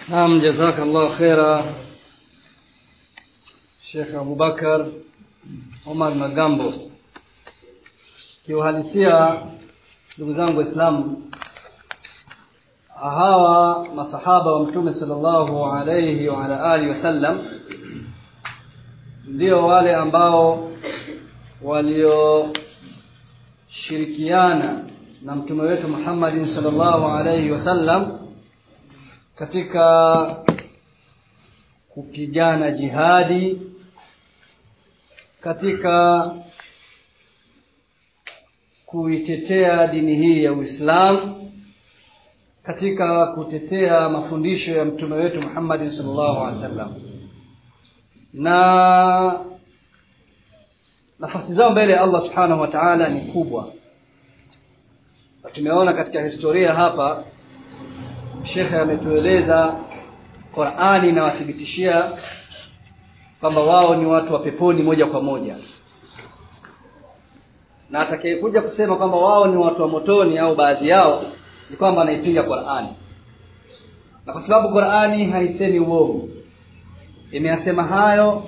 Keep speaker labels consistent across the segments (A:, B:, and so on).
A: Naam, jazakallah khaira Sheikh Abubakar Omar Magambo. Kiuhalisia, ndugu zangu Waislamu, hawa masahaba wa Mtume sallallahu alayhi wa ala alihi wasallam ndio wale ambao walioshirikiana na mtume wetu Muhammadin sallallahu alayhi wasallam katika kupigana jihadi katika kuitetea dini hii ya Uislamu katika kutetea mafundisho ya mtume wetu Muhammad sallallahu alaihi wasallam na nafasi zao mbele ya Allah subhanahu wa ta'ala ni kubwa na tumeona katika historia hapa shekhe ametueleza Qur'ani inawathibitishia kwamba wao ni watu wa peponi moja kwa moja na atakayekuja kusema kwamba wao ni watu wa motoni au baadhi yao ni kwamba anaipinga Qur'ani na kwa sababu Qur'ani haisemi uongo imeyasema hayo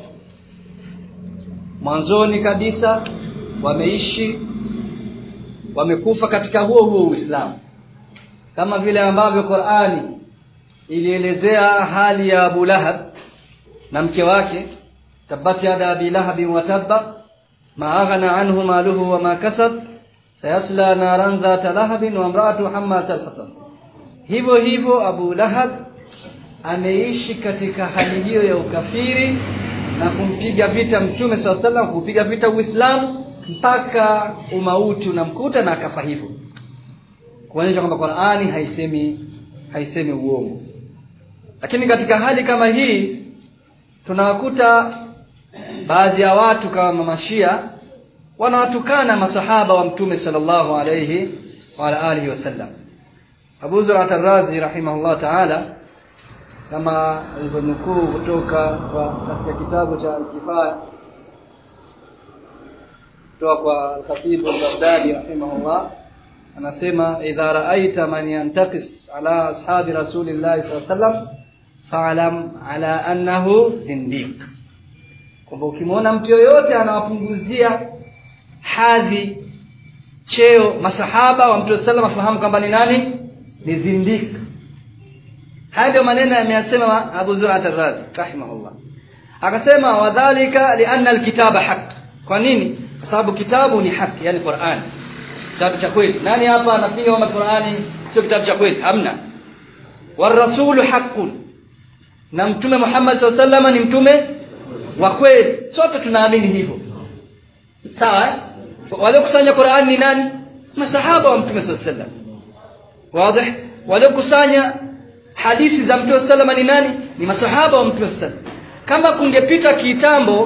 A: mwanzoni kabisa wameishi wamekufa katika huo huo Uislamu kama vile ambavyo Qur'ani ilielezea hali ya Abu Lahab na mke wake tabbat yada abi lahab wa tabba ma aghna anhu maluhu wa ma kasab sayasla naran dhata lahab wa imra'atu hammat al-hatab hivyo hivyo Abu Lahab ameishi katika hali hiyo ya ukafiri na kumpiga vita mtume swalla sallam kupiga vita Uislamu mpaka umauti unamkuta na akafa hivyo kuonyesha kwamba Qur'ani haisemi haisemi uongo lakini katika hali kama hii tunawakuta baadhi ya watu kama mashia wanawatukana masahaba wa mtume sallallahu alayhi wa alihi wasallam Abu Zur'at ar-Razi rahimahullah ta'ala kama alivyonukuu kutoka kwa katika kitabu cha Al-Kifaya kutoka kwa Al-Khatib al-Baghdadi rahimahullah anasema idha ra'aita man yantaqis ala ashabi rasulillahi sallallahu alayhi wasallam fa'lam ala annahu zindiq kwamba ukimwona mtu yoyote anawapunguzia hadhi cheo masahaba wa mtume sallallahu afahamu kwamba ni nani ni zindiq haya ndio maneno ameyasema Abu Zur'at ar-Razi rahimahullah akasema wadhālika li'anna al-kitaba haqq kwa nini kwa sababu kitabu ni haki yani Qur'an kitabu cha kweli nani hapa anapinga kwamba Qur'ani sio kitabu cha kweli hamna warasulu haqqun na mtume Muhammad SAW ni mtume wa kweli sote tunaamini hivyo sawa waliokusanya Qur'an ni nani masahaba wa mtume SAW wazi waliokusanya hadithi za mtume SAW ni nani ni masahaba wa mtume SAW kama kungepita kitambo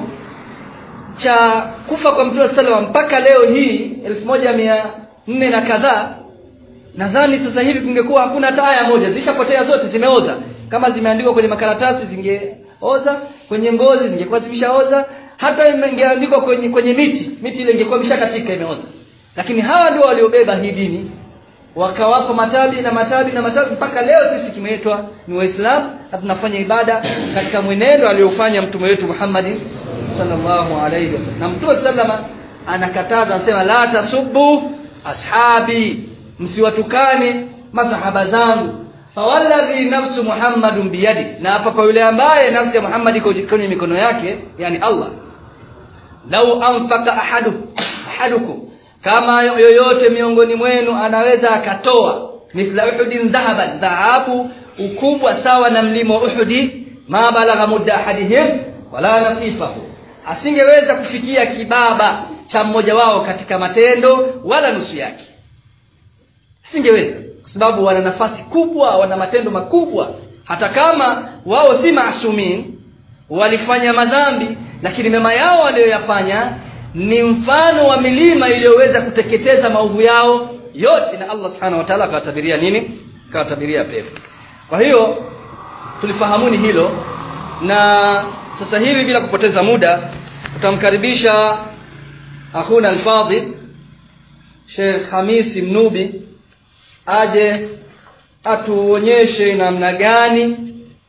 A: cha kufa kwa mtume SAW mpaka leo hii 1400 na kadhaa nadhani sasa hivi kungekuwa hakuna hata aya moja zishapotea zote zimeoza kama zimeandikwa kwenye makaratasi zingeoza kwenye ngozi zingekuwa zimeshaoza hata ingeandikwa kwenye kwenye miti miti ile ingekuwa imeshakatika imeoza lakini hawa ndio waliobeba hii dini wakawapa matabi na matabi na matabi mpaka leo sisi tumeitwa ni waislamu na tunafanya ibada katika mwenendo aliofanya mtume wetu Muhammad sallallahu alayhi wasallam na mtume sallama anakataza anasema la tasubbu ashabi msiwatukane masahaba zangu fawalladhi nafsu muhammadun biyadi na hapa kwa yule ambaye nafsi ya Muhammad iko kwenye mikono yake yani Allah lau anfaka ahadu ahadukum kama yoyote miongoni mwenu anaweza akatoa mithla uhudin dhahaban dhahabu ukubwa sawa na mlima uhudi ma balagha mudda ahadihim wala nasifahu asingeweza kufikia kibaba cha mmoja wao katika matendo wala nusu yake asingeweza kwa sababu wana nafasi kubwa wana matendo makubwa hata kama wao si maasumin walifanya madhambi lakini mema yao walioyafanya ni mfano wa milima iliyoweza kuteketeza maovu yao yote na Allah subhanahu wa ta'ala akawatabiria nini akawatabiria pepo kwa hiyo tulifahamuni hilo na sasa hivi bila kupoteza muda tutamkaribisha akhuna al-fadhil Sheikh Hamisi Mnubi aje atuonyeshe namna gani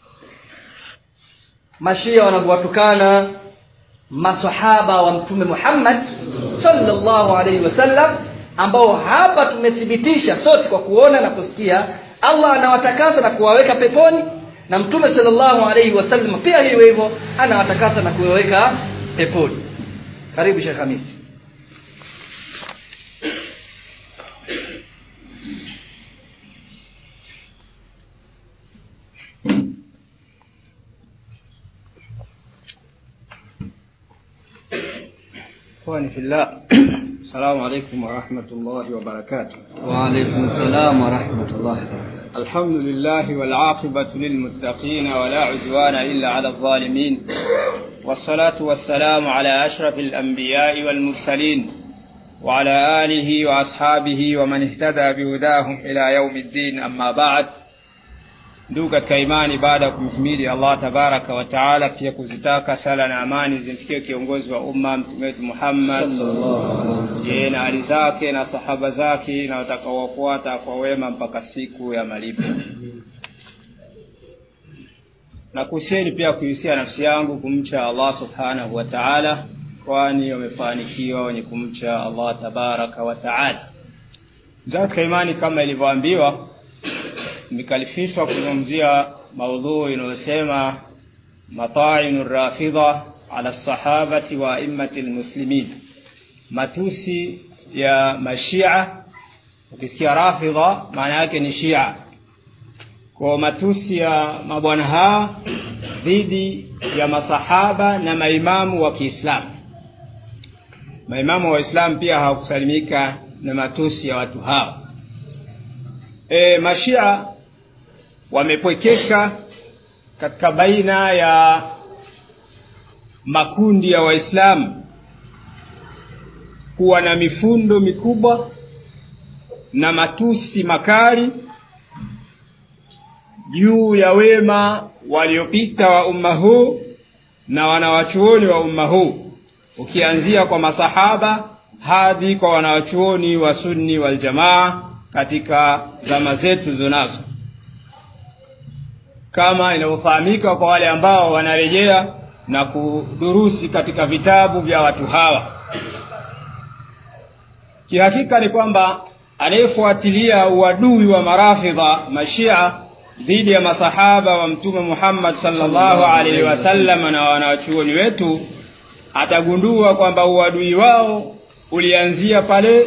A: mashia wanavyowatukana masahaba wa mtume Muhammad sallallahu alaihi wasallam ambao hapa tumethibitisha sote kwa kuona na kusikia Allah anawatakasa na kuwaweka peponi na mtume sallallahu alaihi wasallam pia hivyo hivyo anawatakasa na kuwaweka peponi karibu Sheikh Hamisi
B: إخواني في الله السلام عليكم ورحمة الله وبركاته
A: وعليكم السلام ورحمة الله وبركاته
B: الحمد لله والعاقبة للمتقين ولا عدوان إلا على الظالمين والصلاة والسلام على أشرف الأنبياء والمرسلين وعلى آله وأصحابه ومن اهتدى بهداهم إلى يوم الدين أما بعد ndugu katika imani baada ya kumhimidi allah tabaraka wa taala pia kuzitaka sala na amani zimfikie kiongozi wa umma mtume wetu muhammad je na hali zake na sahaba zake na watakaowafuata kwa wema mpaka siku ya malipo na kuhusieni pia kuhusia nafsi yangu kumcha allah subhanahu wa taala kwani wamefanikiwa wenye kumcha allah tabaraka wa taala mzaa katika imani kama ilivyoambiwa nimekalifishwa kuzungumzia maudhui inayosema matainu rafidha ala sahabati wa aimmati lmuslimin matusi ya mashia ukisikia rafidha maana yake ni shia kwa matusi ya mabwana hawa dhidi ya masahaba na maimamu wa kiislamu maimamu wa waislamu pia hawakusalimika na matusi ya watu hawa e, mashia wamepwekeka katika baina ya makundi ya waislamu kuwa na mifundo mikubwa na matusi makali juu ya wema waliopita wa umma huu na wanawachuoni wa umma huu ukianzia kwa masahaba hadi kwa wanawachuoni wa sunni waljamaa katika zama zetu zonazo kama inavyofahamika kwa wale ambao wanarejea na kudurusi katika vitabu vya watu hawa kihakika ni kwamba anayefuatilia uadui wa marafidha mashia dhidi ya masahaba wa mtume muhammad salllahu alaihi wasallam na wanawachuoni wetu atagundua kwamba uadui wao ulianzia pale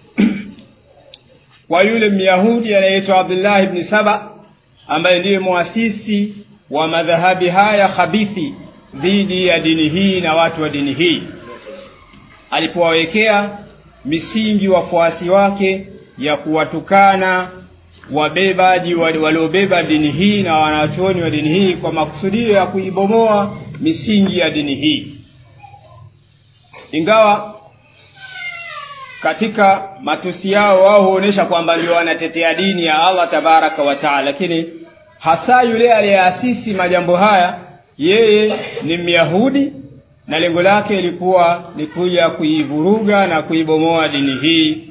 B: kwa yule myahudi anayeitwa abdullahi bni saba ambaye ndiye muasisi wa madhahabi haya khabithi dhidi ya dini hii na watu wa dini hii alipowawekea misingi wafuasi wake ya kuwatukana wabebaji waliobeba dini hii na wanachuoni wa dini hii kwa makusudio ya kuibomoa misingi ya dini hii ingawa katika matusi yao wao huonyesha kwamba ndio wanatetea dini ya allah tabaraka wa taala lakini hasa yule aliyeasisi majambo haya yeye ni myahudi na lengo lake ilikuwa ni kuja kuivuruga na kuibomoa dini hii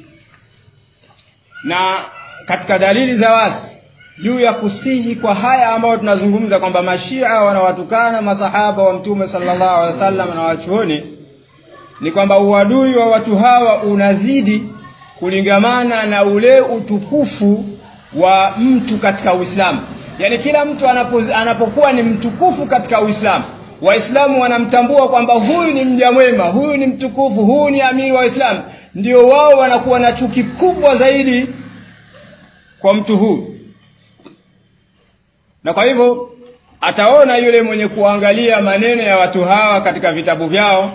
B: na katika dalili za wazi juu ya kusihi kwa haya ambayo tunazungumza kwamba mashia wanawatukana masahaba wa mtume sallallahu alaihi wasallam na wachuoni ni kwamba uadui wa watu hawa unazidi kulingamana na ule utukufu wa mtu katika uislamu yaani kila mtu anapo, anapokuwa ni mtukufu katika uislamu waislamu wanamtambua kwamba huyu ni mja mwema huyu ni mtukufu huyu ni amiri wa waislamu ndio wao wanakuwa na chuki kubwa zaidi kwa mtu huyu na kwa hivyo ataona yule mwenye kuangalia maneno ya watu hawa katika vitabu vyao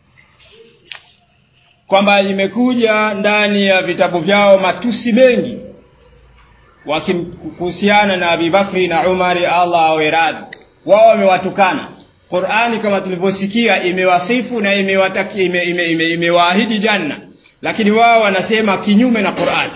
B: kwamba imekuja ndani ya vitabu vyao matusi mengi kuhusiana na abibakri na umari allah awe radhi wao wamewatukana qurani kama tulivyosikia imewasifu na imewaahidi ime, ime, ime, ime janna lakini wao wanasema kinyume na qurani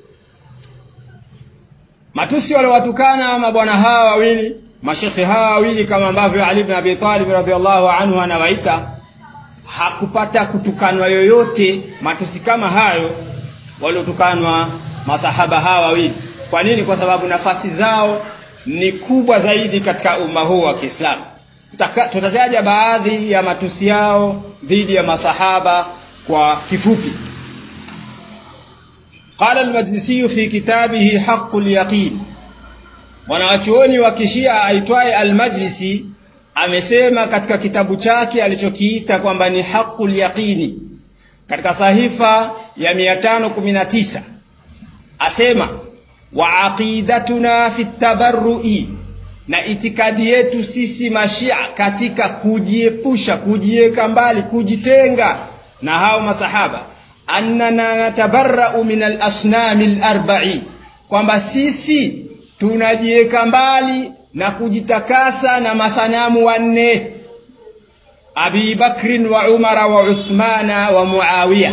B: matusi waliowatukana mabwana hawa wawili mashekhe hawa wawili kama ambavyo ali bn abi talib radiallahu anhu anawaita hakupata kutukanwa yoyote matusi kama hayo waliotukanwa masahaba hawa wawili kwa nini kwa sababu nafasi zao ni kubwa zaidi katika umma huu wa kiislamu Tutaka- tutataja baadhi ya matusi yao dhidi ya masahaba kwa kifupi قال المجلسي في كتابه حق اليقين mwanawachuoni wa kishia aitwaye almajlisi amesema katika kitabu chake alichokiita kwamba ni haqul yaqini katika sahifa ya 519 asema wa aqidatuna fi tabarrui na itikadi yetu sisi mashia katika kujiepusha kujiweka mbali kujitenga na hao masahaba annana natabarrau min alasnami alarba'i kwamba sisi tunajiweka mbali na kujitakasa na masanamu wanne abi bakrin wa umara wa uthmana wa muawiya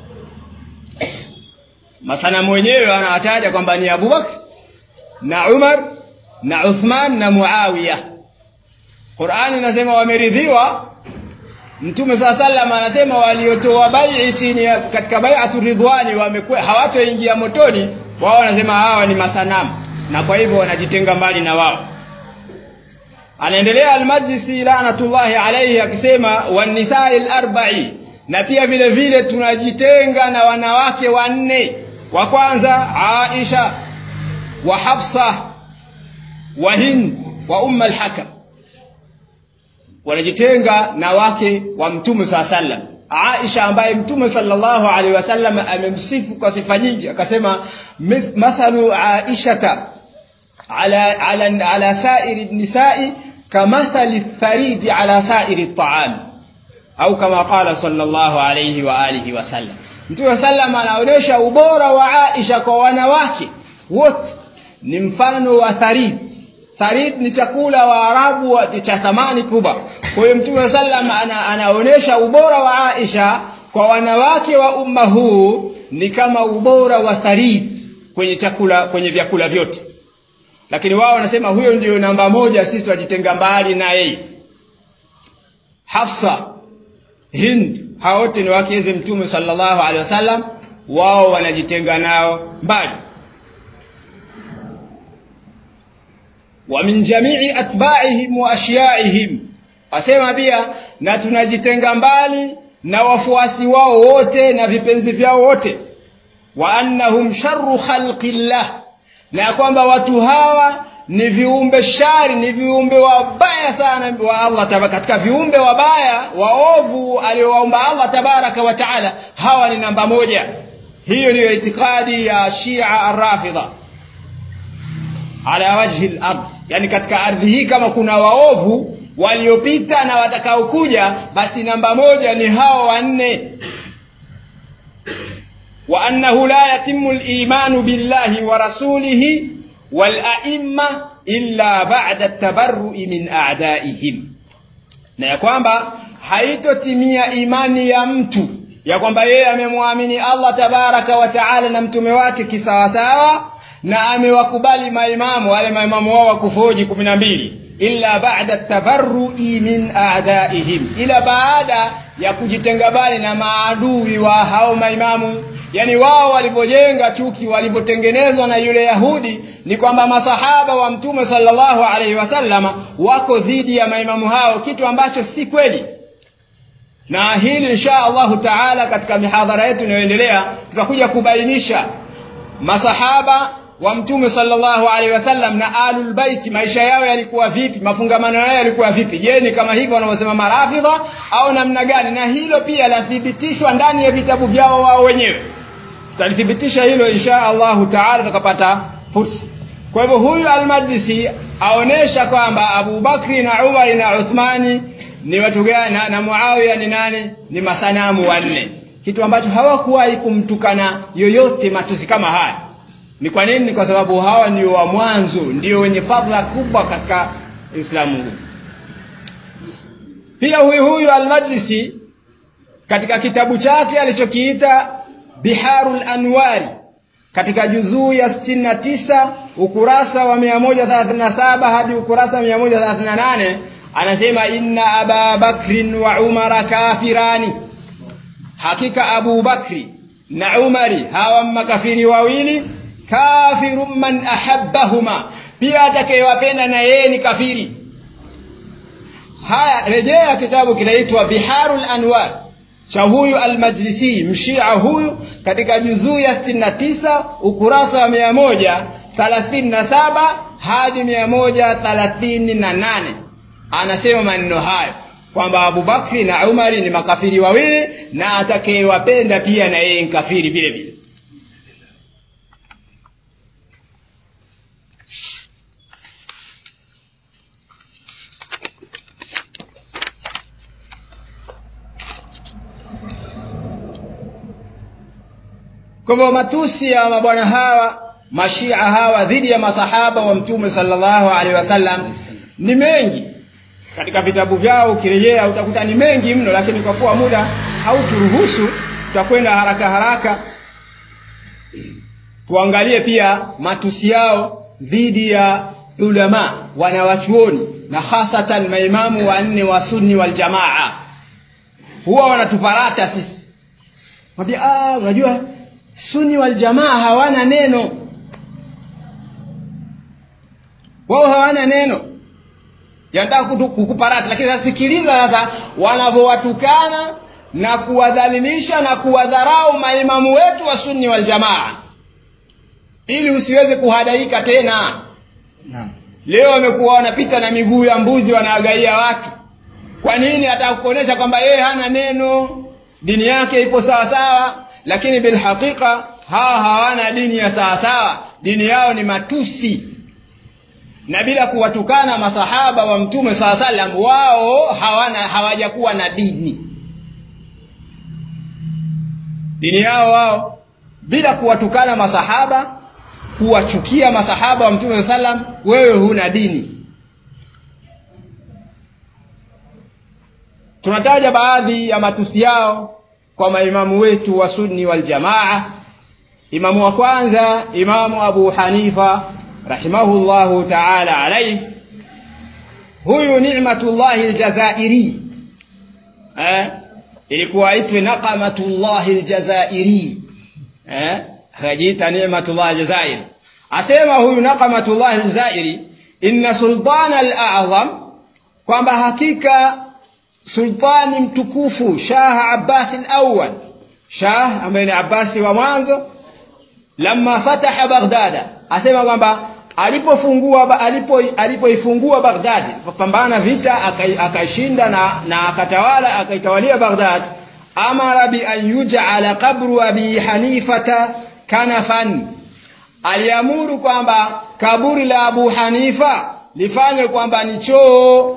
B: masanamu wenyewe anawataja kwamba ni abubakr na umar na uthman na muawiya qurani inasema wameridhiwa mtume saa salam anasema waliotoa bai chini ya- katika baiatu ridwani wamekuwa hawatoingia motoni wao wanasema hawa ni masanamu na kwa hivyo wanajitenga mbali na wao anaendelea almajlisi lanatullahi alaihi akisema wanisai larbai na pia vile vile tunajitenga na wanawake wanne wa kwanza aisha wa hafsa wa hind wa umma alhakam wanajitenga na wake wa mtume saa sallam aisha ambaye mtume sallallahu alaihi wasallam amemsifu kwa sifa nyingi akasema "Mith- mathalu aishata ala, ala, ala sairi nisai kamathali tharidi ala sairi taami au kama qala sallallahu alayhi wa alihi wasallam mtume sallam anaonyesha ubora wa aisha kwa wanawake wote ni mfano wa tharid tharid ni chakula wa arabu wa- cha thamani kubwa kwa hiyo mtume sallam ana, anaonyesha ubora wa aisha kwa wanawake wa umma huu ni kama ubora wa tharid kwenye chakula kwenye vyakula vyote lakini wao wanasema huyo ndio namba moja sisi tunajitenga mbali na yeye hafsa hind hawa wote ni wakeze mtume sallallahu alaihi wasallam wao wanajitenga nao mbali wa min jamii atba'ihim wa ashyaihim asema pia na tunajitenga mbali na wafuasi wao wote na vipenzi vyao wote wa annahum sharru khalqillah na ya kwamba watu hawa ni viumbe shari ni viumbe wabaya sana wa Allah taba katika viumbe wabaya waovu aliowaumba Allah tabaraka wa taala hawa ni namba moja hiyo ndiyo itikadi ya Shia Ar-Rafidha ala wajhi al-ard yani katika ardhi hii kama kuna waovu waliopita na watakaokuja basi namba moja ni hao wanne وأنه لا يتم الإيمان بالله ورسوله والأئمة إلا بعد التبرؤ من أعدائهم na ya kwamba haitotimia imani ya mtu ya kwamba yeye amemwamini Allah tabaraka wa taala na mtume wake kisawasawa na amewakubali maimamu wale maimamu wao wakufoji kumi na mbili illa ba'da tabarrui min a'daihim ila baada ya kujitenga mbali na maadui wa hao maimamu yani wao walivyojenga chuki walivyotengenezwa na yule yahudi ni kwamba masahaba wa mtume sallallahu alaihi wasallama wako dhidi ya maimamu hao kitu ambacho si kweli na hili insha allahu taala katika mihadhara yetu inayoendelea tutakuja kubainisha masahaba wa mtume sallallahu alaihi wasallam na alul bait maisha yao yalikuwa vipi mafungamano yao yalikuwa vipi je ni kama hivyo wanavyosema marafidha au namna gani na hilo pia lathibitishwa ndani ya vitabu vyao wao wenyewe tutalithibitisha hilo insha allahu taala tukapata fursa kwa hivyo huyu almajlisi aonesha kwamba Abu Bakri na Umar na Uthmani ni watu gani na, na Muawiya ni nani ni masanamu wanne kitu ambacho hawakuwahi kumtukana yoyote matusi kama haya ni kwa nini ni kwa sababu hawa ndio wa mwanzo ndio wenye fadhila kubwa katika Uislamu huu pia huyu huyu almajlisi katika kitabu chake alichokiita Biharul Anwari katika juzuu ya 69 ukurasa wa 137 hadi ukurasa wa 138 anasema inna aba bakrin wa umara kafirani hakika abu bakri na umari hawa makafiri wawili kafirun man ahabbahuma pia atakayewapenda na yeye ni kafiri haya rejea kitabu kinaitwa biharul anwar cha huyu almajlisi mshia huyu katika juzuu ya sitini na tisa ukurasa wa mia moja thalathini na saba hadi mia moja thalathini na nane anasema maneno hayo kwamba abubakri na umari ni makafiri wawili na atakayewapenda pia na yeye nkafiri vile vile kwa hivyo matusi ya mabwana hawa mashia hawa dhidi ya masahaba wa mtume sallallahu alaihi wasallam ni mengi katika vitabu vyao ukirejea utakuta ni mengi mno lakini kwa kuwa muda hauturuhusu tutakwenda haraka haraka tuangalie pia matusi yao dhidi ya ulama wanawachuoni na hasatan maimamu wanne wa sunni wal jamaa huwa wanatuparata sisi mwambia ah unajua sunni wal jamaa hawana neno wao hawana neno yanataka kukuparata lakini sasa sikiliza sasa wanavyowatukana na kuwadhalilisha na kuwadharau maimamu wetu wa sunni wal jamaa ili usiweze kuhadaika tena
A: naam
B: leo wamekuwa wanapita na miguu ya mbuzi wanaagaia watu kwa nini ataka kuonyesha kwamba yeye hana neno dini yake ipo sawa sawa lakini bilhaqiqa hawa hawana dini ya sawa sawa dini yao ni matusi na bila kuwatukana masahaba wa mtume saa salam wao hawana hawajakuwa na dini dini yao wao bila kuwatukana masahaba kuwachukia masahaba wa mtume saa salam wewe huna dini tunataja baadhi ya matusi yao kwa maimamu wetu wa sunni waljamaa imamu wa kwanza imamu abu hanifa rahimahullahu taala alaihi huyu nimatullahi ljazairi eh? ilikuwa aitwe naqamatullahi ljazairi eh? akajiita nimatullahi ljazairi asema huyu naqamatullahi ljazairi inna sultana alazam kwamba hakika sultani mtukufu shah abbasi lawal shah ambaye ni abbasi wa mwanzo lama fataha baghdada asema kwamba alipofungua alipo alipoifungua baghdad pambana vita akaishinda na, na akatawala akaitawalia baghdad amara bi an yuj'ala qabru abi hanifata kanafan aliamuru kwamba kaburi la abu hanifa lifanywe kwamba ni choo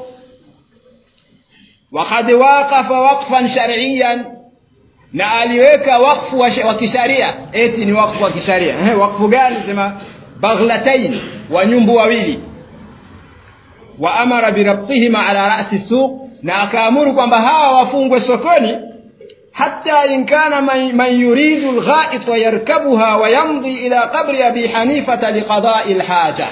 B: wakad waqafa waqfan shar'iyan na aliweka wakfu wa, wa kisharia eti ni wakfu wa kisharia eh, wakfu gani sema baghlatain wa nyumbu wawili wa amara birabtihima ala rasi suq na akaamuru kwamba hawa wafungwe sokoni hata in kana man, man yuridu lghait yarkabuha wa yamdi ila qabri abi hanifata liqadai lhaja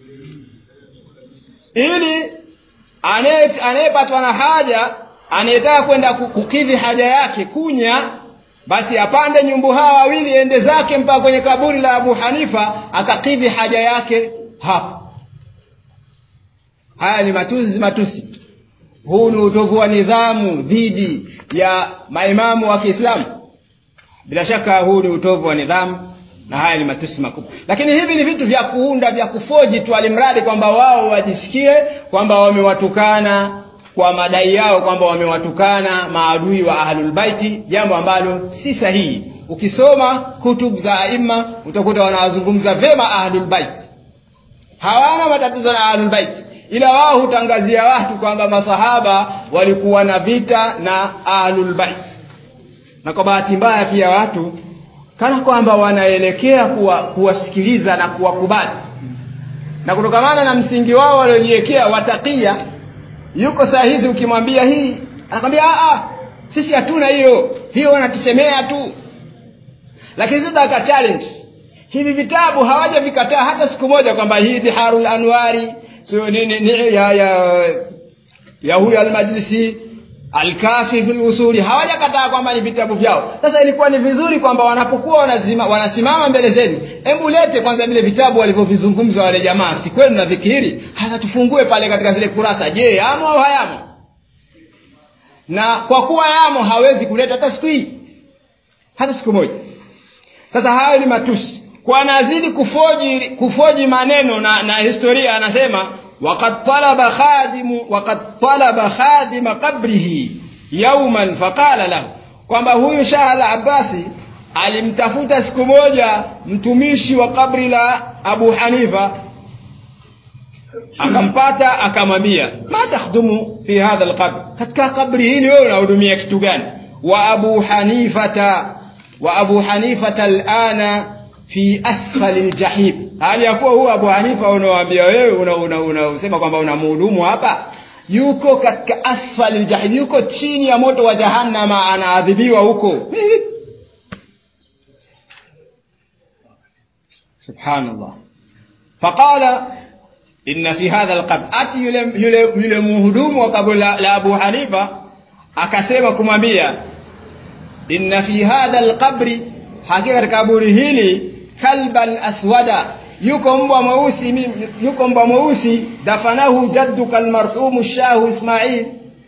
B: ili anayepatwa na haja anayetaka kwenda kukidhi haja yake kunya basi apande nyumbu hawa wawili ende zake mpaka kwenye kaburi la abu hanifa akakidhi haja yake hapo haya ni matusi matusi huu ni utovu wa nidhamu dhidi ya maimamu wa kiislamu bila shaka huu ni utovu wa nidhamu na haya ni matusi makubwa lakini hivi ni vitu vya kuunda vya kufoji tu alimradi kwamba wao wajisikie kwamba wamewatukana kwa madai yao kwamba wamewatukana maadui wa ahlulbaiti jambo ambalo si sahihi ukisoma kutub za aima utakuta wanawazungumza vema ahlulbaiti hawana matatizo na ahlulbaiti ila wao hutangazia watu kwamba masahaba walikuwa na vita na ahlulbaiti na kwa bahati mbaya pia watu kana kwamba wanaelekea kuwa, kuwasikiliza na kuwakubali na kutokamana na msingi wao waliojiwekea watakia yuko saa hizi ukimwambia hii anakwambia sisi hatuna hiyo hiyo wanatusemea tu lakini sisi tunataka challenge hivi vitabu hawaja vikataa hata siku moja kwamba hii biharul anwari sio nini ni, ya ya ya huyu almajlisi alkafi fil usuli hawajakataa kwamba ni vitabu vyao sasa ilikuwa ni vizuri kwamba wanapokuwa wanazima, wanasimama mbele zenu hebu lete kwanza vile vitabu walivyovizungumza wale jamaa si kweli na vikiri hasa tufungue pale katika zile kurasa je amo au hayamo na kwa kuwa yamo hawezi kuleta hata siku hii hata siku moja sasa hayo ni matusi kwa anazidi kufoji kufoji maneno na, na historia anasema waqad talaba khadimu waqad talaba khadima qabrihi yauman faqala lahu kwamba huyu shah al abbasi alimtafuta siku moja mtumishi wa kabri la abu hanifa akampata akamwambia ma takhdumu fi hadha alqabr katika kabri hili wewe unahudumia kitu gani wa abu hanifata wa abu hanifata alana fi asfali aljahim hali ya kuwa huyu abu hanifa unawaambia wewe unasema una, una, una kwamba unamhudumu hapa yuko katika asfali aljahim yuko chini ya moto wa jahannama anaadhibiwa huko subhanallah faqala inna fi hadha alqabr ati yule yule yule mhudumu wa kaburi la, la Abu Hanifa akasema kumwambia inna fi hadha alqabri hakika katika kaburi hili kalban aswada yuko mbwa mweusi yuko mbwa mweusi dafanahu jadduka almarhum shahu Ismail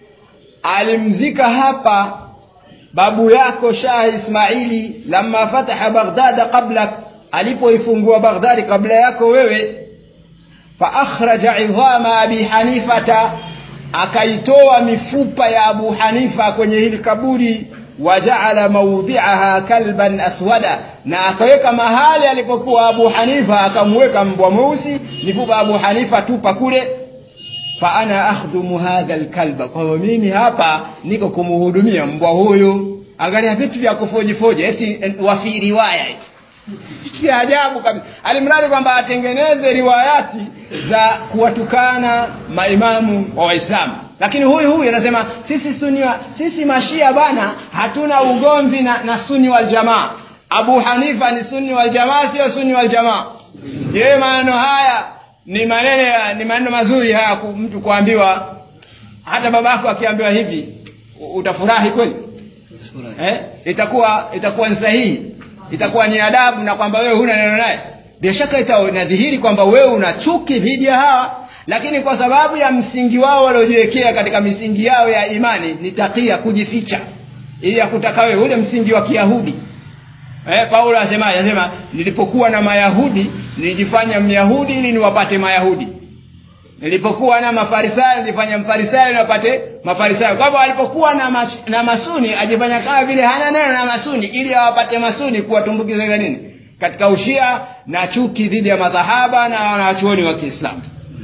B: alimzika hapa babu yako Shah Ismaili lamma fataha Baghdad qablak alipoifungua Baghdad kabla yako wewe faakhraja idhama abi hanifata akaitoa mifupa ya abu hanifa kwenye hili kaburi wajaala maudhiaha kalban aswada na akaweka mahali alipokuwa abu hanifa akamweka mbwa mweusi mifupa abu hanifa tupa kule fa ana akhdumu hadha alkalba kwa hiyo mimi hapa niko kumhudumia mbwa huyu angalia vitu vya kufojifoji eti wafi riwaya vitu vya ajabu kabisa alimradi kwamba atengeneze riwayati za kuwatukana maimamu wa waislamu lakini huyu huyu anasema sisi suni wa, sisi mashia bana hatuna ugomvi na, na suni wal jamaa abu hanifa ni suni wal jamaa sio suni wal jamaa yeye maneno haya ni maneno ni maneno mazuri haya ku, mtu kuambiwa hata babako akiambiwa hivi utafurahi kweli eh? itakuwa itakuwa ni sahihi itakuwa ni adabu na kwamba wewe huna neno naye bila shaka inadhihiri kwamba wewe una chuki dhidi ya hawa lakini kwa sababu ya msingi wao waliojiwekea katika misingi yao ya imani ni takia kujificha ili ya kutaka wewe ule msingi wa kiyahudi eh, paulo anasema anasema nilipokuwa na mayahudi nilijifanya myahudi ili niwapate mayahudi nilipokuwa na mafarisayo nilifanya mfarisayo niwapate mafarisayo kwa hivyo alipokuwa na, mas, na masuni ajifanya kama vile hana neno na masuni ili awapate masuni kuwatumbukiza katika nini katika ushia na chuki dhidi ya masahaba na wanachuoni wa kiislamu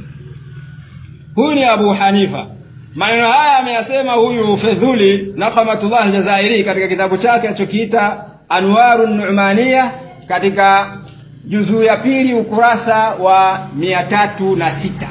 B: huyu ni abu hanifa maneno haya ameyasema huyu fedhuli naqamatullah jazairi katika kitabu chake alichokiita anwaru numania katika juzuu ya pili ukurasa wa mia tatu na sita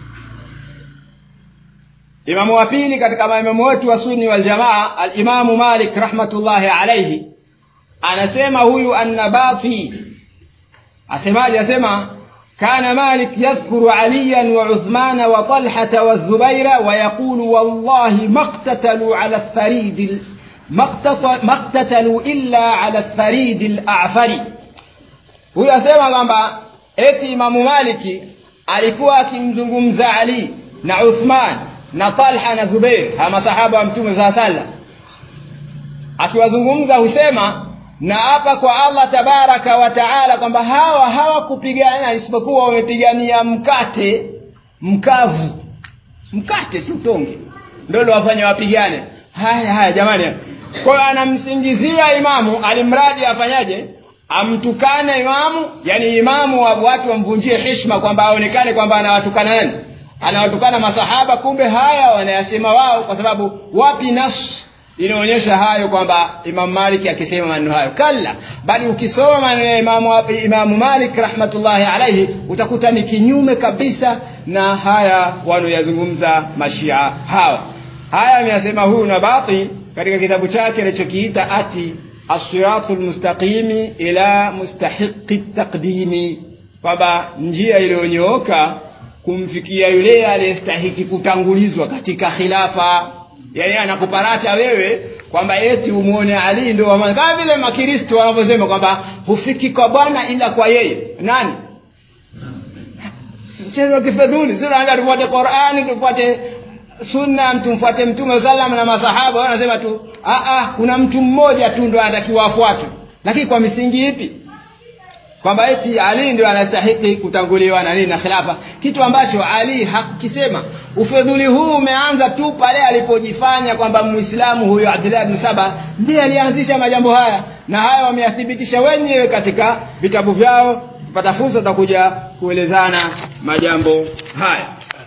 B: imamu wa pili katika maimamu wetu wa sunni waljamaa alimamu malik rahmatullahi alaihi anasema huyu annabati asemaje asema كان مالك يذكر عليا وعثمان وطلحة والزبير ويقول والله ما اقتتلوا على الثريد ما اقتتلوا إلا على الثريد الأعفر huyo asema kwamba eti imamu maliki alikuwa akimzungumza ali na uthman na talha na zubeir hawa masahaba wa mtume saa sallam akiwazungumza husema na hapa kwa allah tabaraka wa taala kwamba hawa hawakupigana isipokuwa wamepigania mkate mkavu mkate tu tonge ndo wafanya wapigane haya haya jamani kwa hiyo anamsingizia imamu alimradi afanyaje amtukane imamu yani imamu wa watu wamvunjie heshima kwamba aonekane kwamba anawatukana nani anawatukana masahaba kumbe haya wanayasema wao kwa sababu wapi nas inaonyesha hayo kwamba imam malik akisema maneno hayo kalla bali ukisoma maneno ya imamu, imamu malik rahmatullahi alaihi utakuta ni kinyume kabisa na haya wanaoyazungumza mashia hawa haya ameyasema huyu nabati katika kitabu chake alichokiita ati asiratu lmustaqimi ila mustahiqi taqdimi kwamba njia iliyonyooka kumfikia yule aliyestahiki kutangulizwa katika khilafa yani anakuparata wewe kwamba eti umuone ali ndo kama vile makristo wanavyosema kwamba hufiki kwa bwana ila kwa yeye nani mchezo wa kifedhuli si tunaenda tufuate qurani tufuate sunna mtumfuate mtume salam na masahaba wanasema tu "Ah, ah, kuna mtu mmoja tu ndo anatakiwa afuatwe lakini kwa misingi ipi kwamba eti ali ndio anastahiki kutanguliwa na nini na khilafa kitu ambacho ali hakukisema ufedhuli huu umeanza tu pale alipojifanya kwamba muislamu huyo abdullah bin saba ndiye alianzisha majambo haya na haya wameyathibitisha wenyewe katika vitabu vyao tupata fursa tutakuja kuelezana majambo haya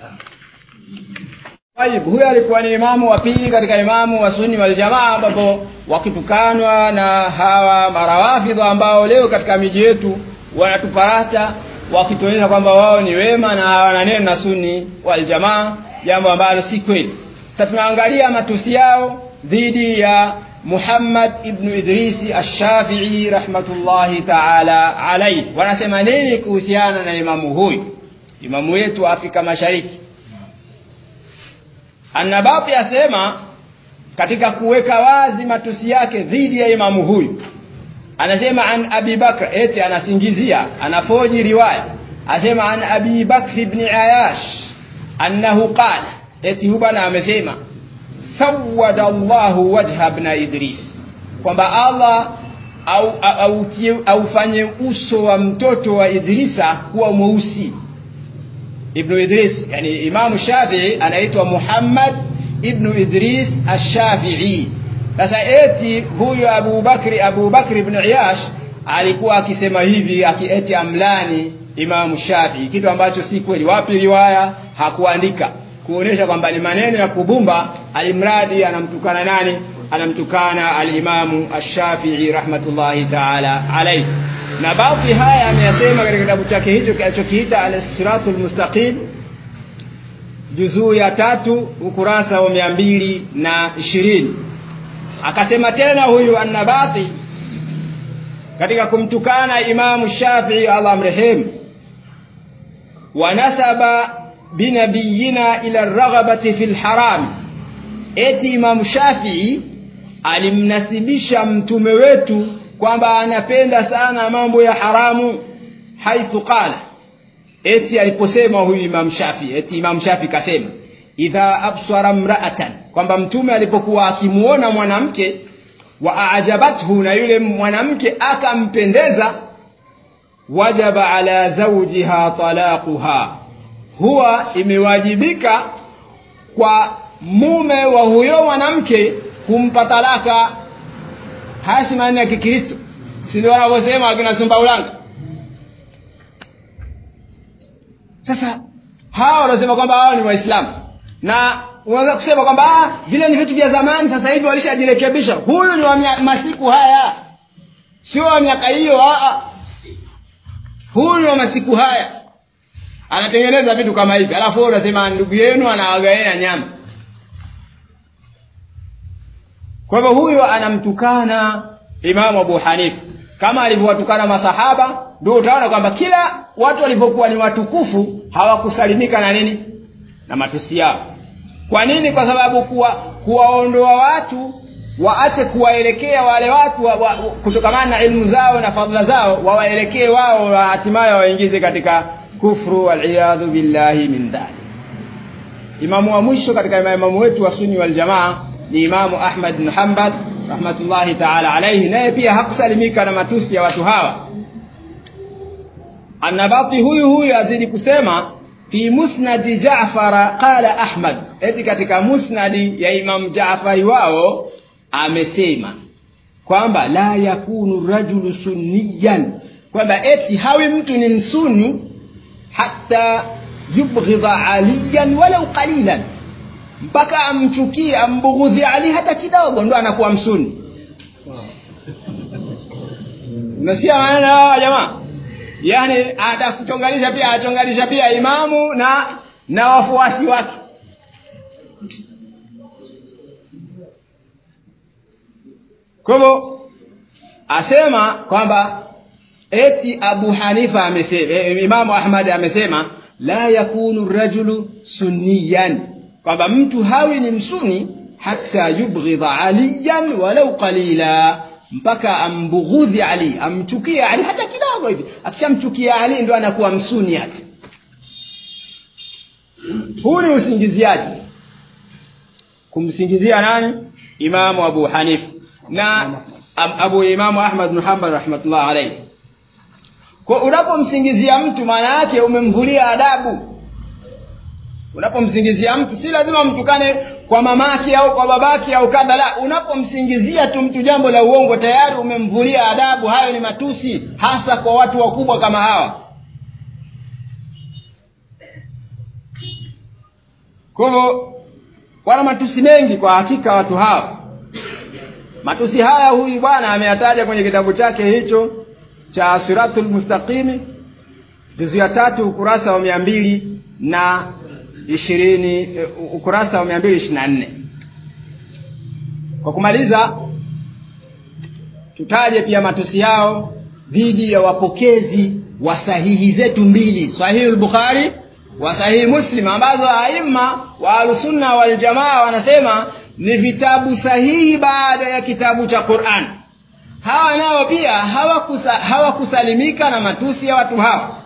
B: Taib, huyo alikuwa ni imamu wa pili katika imamu wa sunni wal jamaa ambapo wakitukanwa na hawa marawafidha ambao leo katika miji yetu wanatuparata wakituonyesha kwamba wao ni wema na hawana neno na sunni wal jamaa jambo ambalo si kweli sasa tunaangalia matusi yao dhidi ya Muhammad ibn Idrisi ash-Shafi'i rahmatullahi ta'ala alayhi wanasema nini kuhusiana na imamu huyu imamu wetu wa Afrika Mashariki Annabati asema katika kuweka wazi matusi yake dhidi ya imamu huyu anasema an Abi Bakr eti anasingizia anafoji riwaya asema an Abi Bakr ibn Ayash annahu qala eti hubana amesema sawada Allahu wajha ibn Idris kwamba Allah au au aufanye uso wa mtoto wa Idrisa kuwa mweusi Ibn Idris yani Imam Shafi'i anaitwa Muhammad Ibn Idris Ash-Shafi'i sasa eti huyu Abu Bakri Abu Bakri ibn Iyash alikuwa akisema hivi akieti amlani Imam Shafi'i kitu ambacho si kweli wapi riwaya hakuandika kuonesha kwamba ni maneno ya kubumba alimradi anamtukana nani anamtukana al-Imam Ash-Shafi'i rahmatullahi ta'ala alayhi na baadhi haya ameyasema katika kitabu chake hicho kinachokiita al-Siratul Mustaqim juzuu ya tatu ukurasa wa mia mbili na ishirini akasema tena huyu annabati katika kumtukana Imamu Shafii Allah amrehemu wanasaba binabiyina ila raghabati fil haram eti Imamu Shafii alimnasibisha mtume wetu kwamba anapenda sana mambo ya haramu haithu qala eti aliposema huyu Imam Shafi eti Imam Shafi kasema idha absara mra'atan kwamba mtume alipokuwa akimuona mwanamke wa aajabathu na yule mwanamke akampendeza wajaba ala zawjiha talaquha huwa imewajibika kwa mume wa huyo mwanamke kumpa talaka haya si maneno ya Kikristo si ndio wanavyosema akina Sumbaulanga sasa hawa wanasema kwamba hao ni waislamu na unaweza kusema kwamba ah, vile ni vitu vya zamani sasa hivi walishajirekebisha huyu ni wa mia- masiku haya sio wa miaka hiyo ah, ah. huyu ni wa masiku haya anatengeneza vitu kama hivi alafu wewe unasema ndugu yenu anawagaena nyama kwa hivyo huyo anamtukana Imamu Abu Hanifa kama alivyowatukana masahaba ndio utaona kwamba kila watu walivyokuwa ni watukufu hawakusalimika na nini na matusi yao kwa nini kwa sababu kuwa kuwaondoa watu waache kuwaelekea wale watu wa, wa, kutokamana na ilmu zao na fadhila zao wawaelekee wao na hatimaye waingize katika kufru waliyadhu billahi min dhalik imamu wa mwisho katika imamu wetu wa sunni wal jamaa ni imamu Ahmad bin Hanbal rahmatullahi ta'ala alayhi naye pia hakusalimika na matusi ya watu hawa Annabati huyu huyu azidi kusema fi musnadi Jaafar qala Ahmad eti katika musnadi ya Imam Jaafari wao amesema kwamba la yakunu rajulu sunniyan kwamba eti hawi mtu ni msuni hata yubghidha aliyan walau qalilan mpaka amchukie ambughudhi Ali hata kidogo ndo anakuwa msuni unasikia maana hawa jamaa yani atakuchonganisha pia achonganisha pia imamu na na wafuasi wake kwa hivyo asema kwamba eti Abu Hanifa amesema e, Imamu Ahmad amesema la yakunu rajulu sunniyan kwamba mtu hawi ni msuni hata yubghidha aliyan walau qalila mpaka ambughudhi Ali amchukie Ali hata kidogo hivi akishamchukia Ali ndo anakuwa msuni yake huu ni usingiziaji kumsingizia nani imamu abu hanifa na abu imamu ahmad bin hanbal rahmatullah alayhi kwa unapomsingizia mtu maana yake umemvulia adabu unapomsingizia mtu si lazima mtukane kwa mamake au kwa babake au kadha la unapomsingizia tu mtu jambo la uongo tayari umemvulia adabu hayo ni matusi hasa kwa watu wakubwa kama hawa kwa hivyo wana matusi mengi kwa hakika watu hawa matusi haya huyu bwana ameyataja kwenye kitabu chake hicho cha siratul mustaqimi juzu ya tatu ukurasa wa mia mbili na ishirini ukurasa wa mia mbili ishirini na nne kwa kumaliza tutaje pia matusi yao dhidi ya wapokezi wa sahihi zetu mbili sahihi lbukhari wa sahihi muslim ambazo aima wa ahlusunna waljamaa wanasema ni vitabu sahihi baada ya kitabu cha quran hawa nao pia hawakusa, hawakusalimika na matusi ya watu hawa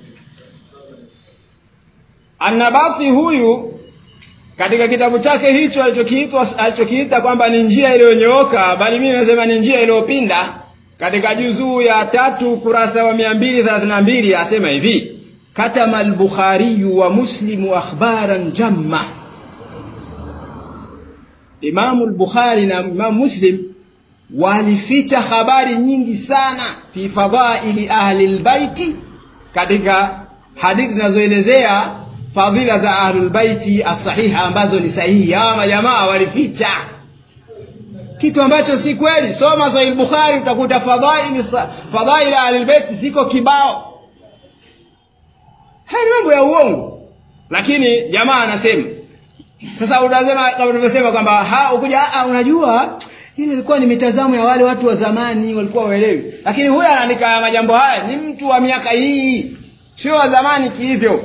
B: annabati huyu katika kitabu chake hicho alichokiitwa alichokiita kwamba ni njia iliyonyooka bali mimi nasema ni njia iliyopinda katika juzuu ya tatu ukurasa wa mia mbili thelathini na mbili asema hivi katama albukhariyu wa muslimu akhbaran jamma imamu lbukhari na imamu muslim walificha habari nyingi sana fi fadhaili ahli lbaiti katika hadithi zinazoelezea fadhila za ahlulbaiti asahiha ambazo ni sahihi hawa majamaa walificha kitu ambacho si kweli soma sahih bukhari utakuta fadhaili fadhaili ahlulbaiti ziko kibao haya ni mambo ya uongo lakini jamaa anasema sasa unasema kama tulivyosema kwamba ha ukuja unajua ile ilikuwa ni mitazamo ya wale watu wa zamani walikuwa waelewi lakini huyu anaandika majambo haya ni mtu wa miaka hii sio wa zamani kihivyo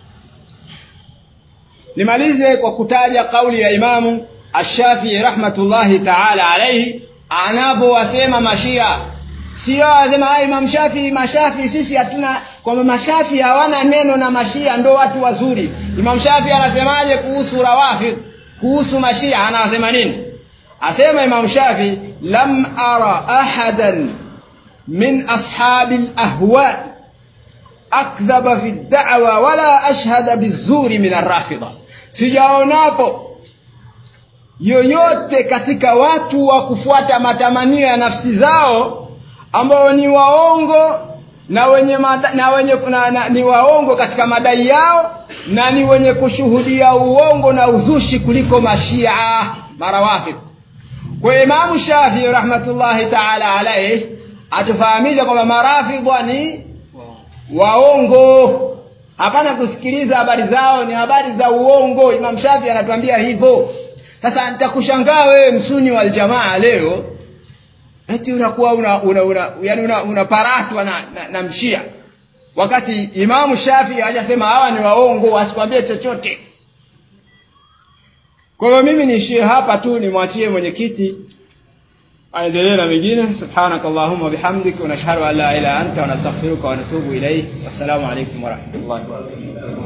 B: nimalize kwa kutaja kauli ya imamu ashafii rahmatullahi taala alaihi anavyowasema mashia sio wasema imam shafii mashafii sisi hatuna kwamba mashafii hawana neno na mashia ndo watu wazuri imam shafii anasemaje kuhusu rawafid kuhusu mashia anasema nini asema imam shafi lam ara ahadan min ashabi lahwa akdhaba fi da'wa wala ashhada bizuri min arrafida sijaonapo yoyote katika watu wa kufuata matamanio ya nafsi zao ambao ni waongo na wenye mada, na wenye na, na, ni waongo katika madai yao na ni wenye kushuhudia uongo na uzushi kuliko mashia marawafid kwa imamu shafii rahmatullahi taala alaihi atufahamisha kwamba marafidha ni waongo hapana kusikiliza habari zao ni habari za uongo imam shafi anatuambia hivyo sasa nitakushangaa wewe msuni wa aljamaa leo eti unakuwa una, una, una, yani una, unaparatwa na, na, na mshia wakati imamu shafi hajasema hawa ni waongo wasikwambie chochote kwa hiyo mimi niishie hapa tu nimwachie mwenyekiti aendelee na mengine subhanak allahumma bihamdik wa nashhadu an la ilaha anta wa nastaghfiruka wa natubu ilayk wassalamu alaykum wa rahmatullahi wa barakatuh